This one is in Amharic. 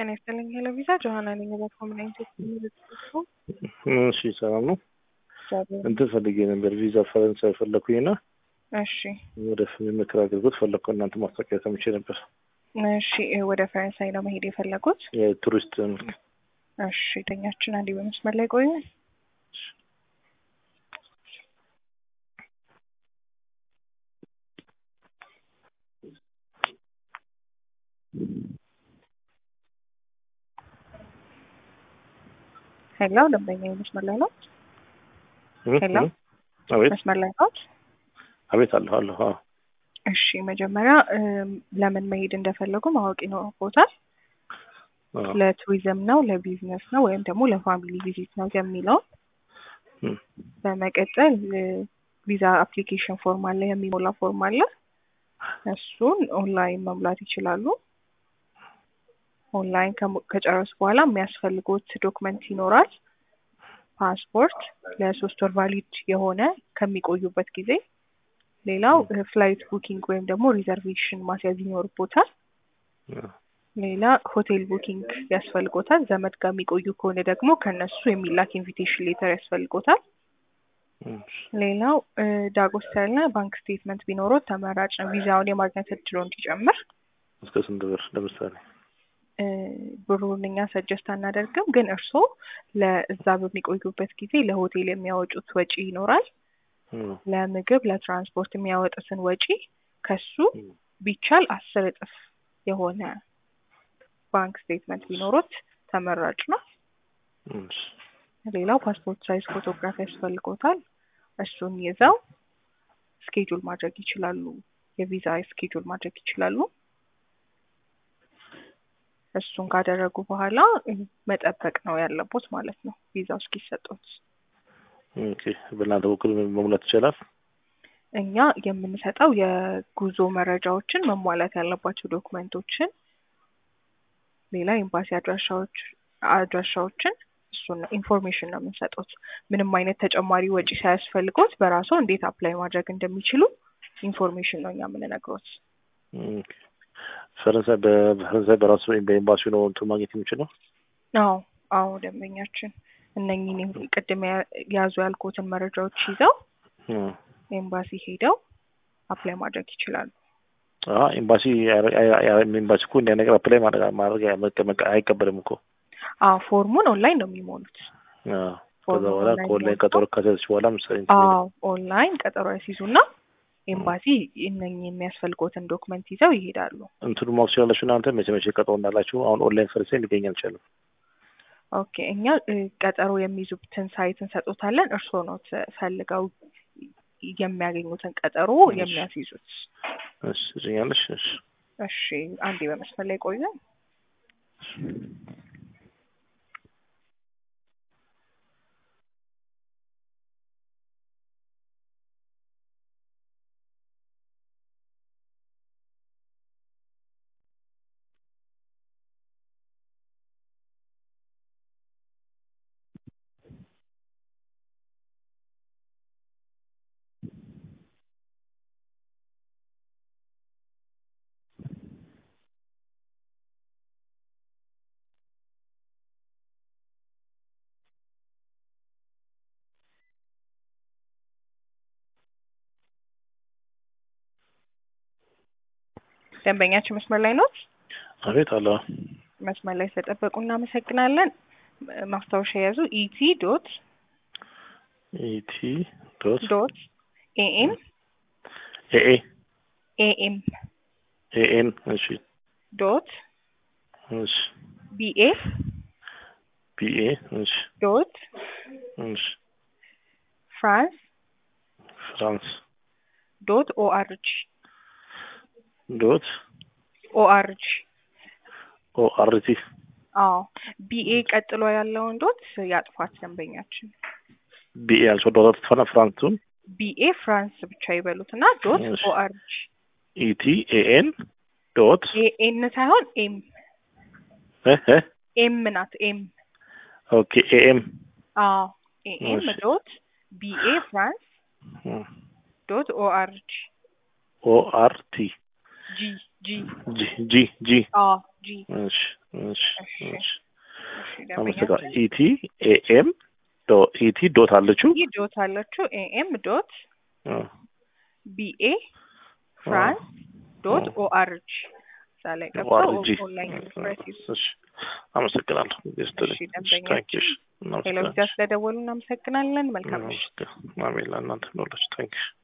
ጤና ይስጥልኝ ሄሎ ቪዛ ጆሀና ነኝ። በኮምናይት እሺ ሰላም ነው። እንትን ፈልጌ ነበር ቪዛ ፈረንሳይ ፈለኩኝና እሺ ወደ ምክር አገልግሎት ፈለግኩ። እናንተ ማስታወቂያ ሰምቼ ነበር። እሺ ወደ ፈረንሳይ ነው መሄድ የፈለጉት? የቱሪስት መልክ እሺ ተኛችን አንዴ በመስመር ላይ ቆዩ። ሄሎ ደንበኛ መስመር ላይ ነው? ሄሎ አቤት መስመር ላይ ነው? አቤት አለሁ አለሁ። አዎ እሺ መጀመሪያ እም፣ ለምን መሄድ እንደፈለጉ ማወቅ ይኖርቦታል። አዎ። ለቱሪዝም ነው፣ ለቢዝነስ ነው ወይም ደግሞ ለፋሚሊ ቪዚት ነው የሚለውን እም፣ በመቀጠል እ፣ ቪዛ አፕሊኬሽን ፎርም አለ፣ የሚሞላ ፎርም አለ። እሱን ኦንላይን መሙላት ይችላሉ። ኦንላይን ከሞ- ከጨረሱ በኋላ የሚያስፈልጉት ዶክመንት ይኖራል። ፓስፖርት ለሶስት ወር ቫሊድ የሆነ ከሚቆዩበት ጊዜ። ሌላው ፍላይት ቡኪንግ ወይም ደግሞ ሪዘርቬሽን ማስያዝ ይኖርቦታል። አዎ። ሌላ ሆቴል ቡኪንግ ያስፈልጎታል። ዘመድ ጋር የሚቆዩ ከሆነ ደግሞ ከነሱ የሚላክ ኢንቪቴሽን ሌተር ያስፈልጎታል። እሺ። ሌላው እ፣ ዳጎስ ያለ ባንክ ስቴትመንት ቢኖረው ተመራጭ ነው፣ ቪዛውን የማግኘት እድሎ እንዲጨምር። እስከ ስንት ብር ለምሳሌ? እ፣ ብሩን እኛ ሰጀስት አናደርግም፣ ግን እርስዎ ለእዛ በሚቆዩበት ጊዜ ለሆቴል የሚያወጡት ወጪ ይኖራል። እም፣ ለምግብ፣ ለትራንስፖርት የሚያወጡትን ወጪ ከሱ እም፣ ቢቻል አስር እጥፍ የሆነ ባንክ ስቴትመንት ቢኖሩት ተመራጭ ነው። እሺ። ሌላው ፓስፖርት ሳይዝ ፎቶግራፍ ያስፈልጎታል። እሱን ይዘው ስኬጁል ማድረግ ይችላሉ። የቪዛ ስኬጁል ማድረግ ይችላሉ። እሱን ካደረጉ በኋላ እ፣ መጠበቅ ነው ያለቦት ማለት ነው ቪዛው እስኪሰጡት። ኦኬ። በእናንተ በኩል መሙላት ይቻላል? እኛ የምንሰጠው የጉዞ መረጃዎችን መሟላት ያለባቸው ዶክመንቶችን፣ ሌላ ኤምባሲ አድራሻዎች አድራሻዎችን እሱን ኢንፎርሜሽን ነው የምንሰጡት። ምንም አይነት ተጨማሪ ወጪ ሳያስፈልጎት በራስዎ እንዴት አፕላይ ማድረግ እንደሚችሉ ኢንፎርሜሽን ነው እኛ የምንነግሮት። ኦኬ። ፈረንሳይ በፈረንሳይ በራሱ ወይም በኤምባሲው ነው እንትን ማግኘት የሚችለው? አዎ አዎ፣ ደንበኛችን እነኝህን ቅድም ያ- ያዙ ያልኩትን መረጃዎች ይዘው እም። ኤምባሲ ሄደው አፕላይ ማድረግ ይችላሉ። አዎ ኤምባሲ አይ- አይ- አይ- ኤምባሲ እኮ እንዲያ ነገር አፕላይ ማድረግ ማድረግ መቀመቅ አይቀበልም እኮ። አዎ ፎርሙን ኦንላይን ነው የሚሞሉት። አዎ። ከዛ ፎርሙን በኋላ ኦንላይን ከኦንላይን ሞልተው ቀጠሮ ካሰች በኋላ ምሳሌ እንትን አዎ ኦንላይን ቀጠሮ ያስይዙና ኤምባሲ እነኝህ የሚያስፈልጎትን ዶክመንት ይዘው ይሄዳሉ። እንትኑ ማወቅ ትችላላችሁ እናንተ መቼ መቼ ቀጠሮ እንዳላችሁ። አሁን ኦንላይን ፈረንሳይ ሊገኝ አልቻለም። ኦኬ እኛ እ፣ ቀጠሮ የሚይዙበትን ሳይት እንሰጦታለን። እርስዎ ነው ተ- ፈልገው የሚያገኙትን ቀጠሮ እሺ። የሚያስይዙት። እሺ ትገኛለሽ? እሺ እሺ አንዴ በመስመር ላይ ቆዩ። ደንበኛችን መስመር ላይ ኖት? አቤት አለ መስመር ላይ ስለጠበቁ እናመሰግናለን። እ፣ ማስታወሻ የያዙ ኢቲ ዶት ኢቲ ዶት ዶት ኤኤም ኤኤ ኤኤም ኤኤን እሺ ዶት እሺ ቢኤ ቢኤ እሺ ዶት እሺ ፍራንስ ፍራንስ ዶት ኦአርጂ ዶት ኦአርጂ ኦአርቲ አዎ ቢኤ ቀጥሎ ያለውን ዶት ያጥፋት ደንበኛችን። ቢኤ ያልሽው ዶት ትፈና ፍራንሱን ቢኤ ፍራንስ ብቻ ይበሉት እና ዶት እሺ። ኦአርጂ ኢቲ ኤኤን ዶት ኤን ሳይሆን ኤም እ እ ኤም ናት ኤም ኦኬ ኤኤም አዎ ኤኤም እሺ። ዶት ቢኤ ፍራንስ ዶት ኦአርጂ ኦአርቲ ጂ ጂ ጂ ጂ ጂ አዎ ጂ እሺ እሺ እሺ እሺ እሺ አመሰግናለሁ። ደንበኛችን ኢቲ ኤኤም ዶ ኢቲ ዶት አለችው ኢ ዶት አለችው ኤኤም ዶት አ፣ ቢኤ ፍራንስ ዶት አ። ኦአርጂ እዛ ላይ ገብተው ኦአርጂ ኦንላይን ኤክስፕሬስ ይዙ። እሺ አመሰግናለሁ። ጌስትልኝ እሺ ደንበኛችን ታንኪሽ ቴሌቪዥን ስለደወሉ እናመሰግናለን። መልካም ምሽት። አሜን ለእናንተ ኖሎች ታንኪሽ